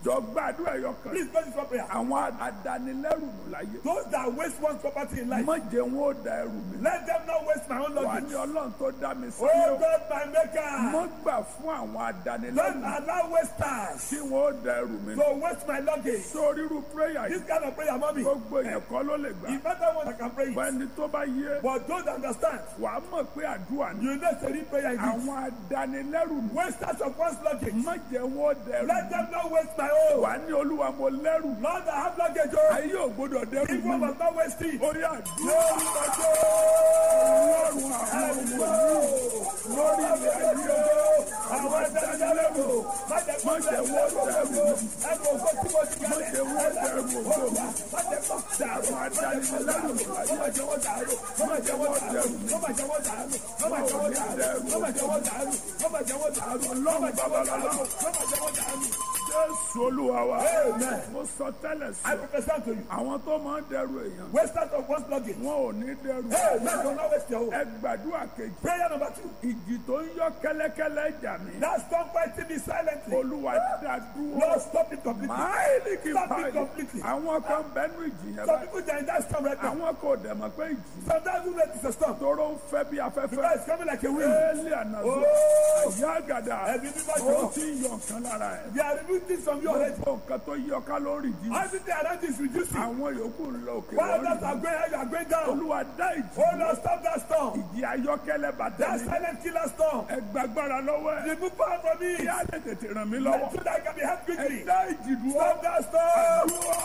jọ gbàdúrà ẹyọ kan Please pray this one prayer. àwọn adanilẹ́rù nù láyé Those that waste one's property in life, má jẹ́ wọn ó da ẹrù mi let them not waste my own wà luggage. ní ọlọ́run tó dá mi sí Oh o God, my maker. má gbà fún àwọn Don't adanilẹ́rù allow wasters tí wọn ó da ẹrù mi to waste my luggage. sórí irú prayer This yìí kind of prayer, mommy, gbogbo èèyàn kọ́ ló lè gbà the better one that can pray it. bẹ́ẹ̀ni tó bá yé But those that understand, wàá mọ̀ pé àdúrà ni you know, say prayer is àwọn adanilẹ́rù nù wasters of one's luggage. má jẹ́ wọn ó da ẹrù Let mi them not waste my own. wà ní olúwa mo lẹ́rù Lord, I have luggage. Oh, ayé ò gbọdọ̀ dẹ́rù if mi one must not waste it. ó yà dúró Glory to God. ọlọ́run àwọn ọmọ yìí lórí ilẹ̀ ayé Àwọn ẹ̀dẹ́gbẹ̀lẹ́gbò, má jẹ́ kó má jẹ́ wọ́n dẹ́rù mi ẹ̀rù ògbó tí mo ti má gẹ̀lẹ́. jẹ́ wọ́n dẹ́rù ògo mi Má jẹ́ kó dàrú. àwọn adanilẹ́rù Má má jẹ́ wọ́n dàrú. Má má jẹ́ wọ́n dàrú. Má má jẹ́ wọ́n dàrú. Má má jẹ́ wọ́n dàrú. Má má jẹ́ wọ́n dàrú. Má má jẹ́ wọ́n dàrú. Má má jẹ́ wọ́n dàrú. Má má jẹ́ wọ́n dàrú. jésù olúwa wa Amen. mo sọ tẹ́lẹ̀ I sí prophesy to you. àwọn tó máa ń dẹ́rù èèyàn Wasters of one's luggage. wọn ò ní dẹ́rù Hey, man, don't not waste your own. ẹ gbàdúrà kejì Prayer number two. ìjì tó ń yọ kẹ́lẹ́kẹ́lẹ́ jà mí Now stop fighting me silently. olúwa dá dúró Lord, stop it completely. máìlì kì í Stop it báyìí completely. àwọn kan bẹ́nu ìjì yẹn Some báyìí people they are in that storm right now. àwọn kò dẹ̀ mọ̀ pé ìjì Sometimes we let it a storm. tóró ń fẹ́ bí afẹ́fẹ́ Because it's coming like a wind. éèlì ànàzó Oh. àyà àgàdà Ẹbí bíbá ó jọ. ti ń yọ nǹkan lára ẹ̀ They are removing things from you already. gbogbo nǹkan tó yọ ká lórí ìjì Everything around you is reducing. àwọn yòókù ń lọ òkè While lórí others are going high, you are going down. olúwa dá ìjì Oh Lord, stop that storm. ìjì ayọ́kẹ́lẹ́ bàtà That mi silent killer storm. ẹ gbàgbára lọ́wọ́ ẹ̀ Remove power from me. kí á lè tètè ràn mí lọ́wọ́ So that I can be helped ẹ quickly. dá ìjì dúró Stop that storm. dúró.